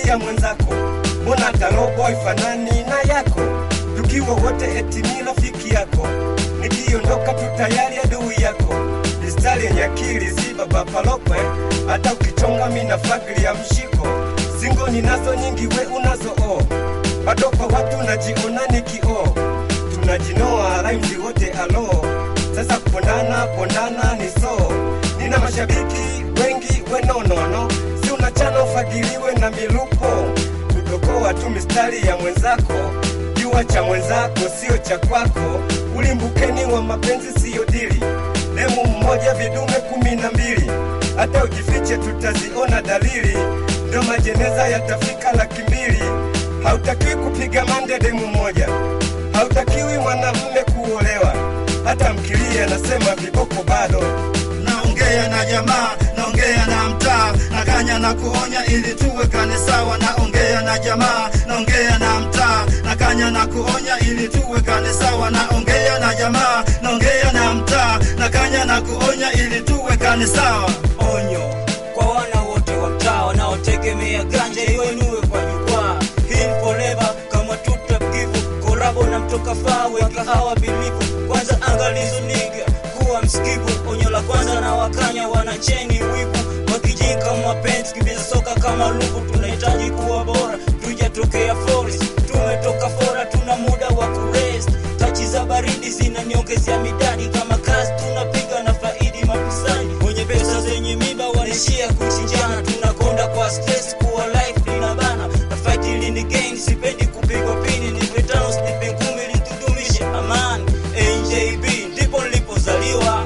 ya mwenzako mbona hata robo haifanani na yako tukiwa wote eti ni rafiki yako nikiondoka tu tayari adui yako mistari yenye akili si baba palokwe hata ukichonga mina fagili ya mshiko singo ninazo nyingi we unazo o bado kwa watu najiona ni kioo tunajinoa raimzi wote alo sasa kupondana pondana ni so nina mashabiki wengi wenonono si unachana ufagiliwe na milupo kudokoa tu mistari ya mwenzako jua cha mwenzako sio cha kwako ulimbukeni wa mapenzi siyo dili demu mmoja vidume kumi na mbili hata ujifiche tutaziona dalili ndo majeneza yatafika laki mbili hautakiwi kupiga mande demu moja hautakiwi mwanamume kuolewa hata mkilia nasema viboko bado naongea na jamaa naongea na mtaa nakanya na kuonya ili tuwekane sawa naongea na jamaa naongea na mtaa nakanya na kuonya ili tuwekane sawa naongea na jamaa naongea na mtaa nakanya na kuonya ili tuwekane sawa onyo kwa wana wote wa mtaa wanaotegemea ganja iwenue kwa jukwaa hii forever kama tutakivu korabo na mtoka faa weka hawa bilivu kwanza angalizo niga kuwa msikivu onyo la kwanza na wakanya wanacheni wivu wakijika mapenzi kibiza soka kama lugu tunahitaji kuwa bora tujatokea forest tumetoka fora tuna muda wa kurest tachi za baridi zinaniongezea midadi kama kazi tunapiga na faidi mafisadi wenye pesa zenye miba wanaishia kuchinjana tunakonda kwa stress kuwa life linabana na fight ili ni gain sipendi kupigwa pini ni vitano snipe ngumi litudumishe amani njb ndipo nilipozaliwa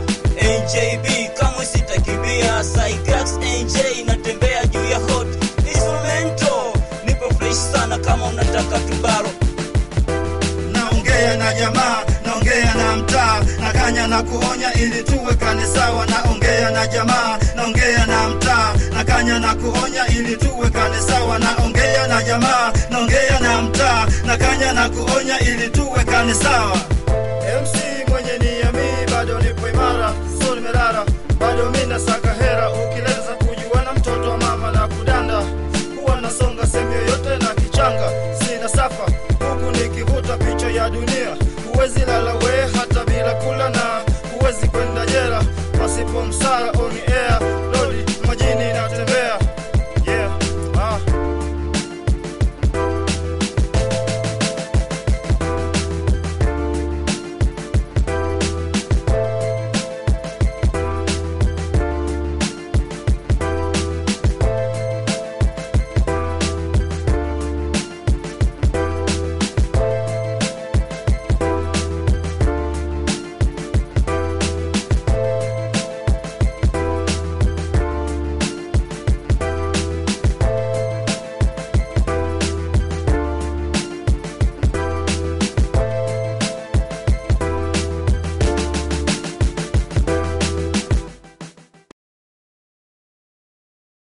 njb kamwe sitakimbia Cyclax nj natembea juu ya hot instrumento nipo fresh sana kama unataka tubaro naongea na jamaa naongea na mtaa nakanya na kuonya ili tuwekane sawa naongea na jamaa naongea na mtaa nakanya na kuonya ili tuwekane sawa naongea na jamaa naongea na mtaa nakanya na kuonya ili tuwekane sawa MC mwenye niamini bado nipo imara so nimelala bado mi nasaka hera ukileza kujuana mtoto wa mama na kudanda huwa nasonga sehemu yoyote na kichanga sina safa huku nikivuta picha ya dunia huwezi lala we hata bila kula na huwezi kwenda jela pasipo msara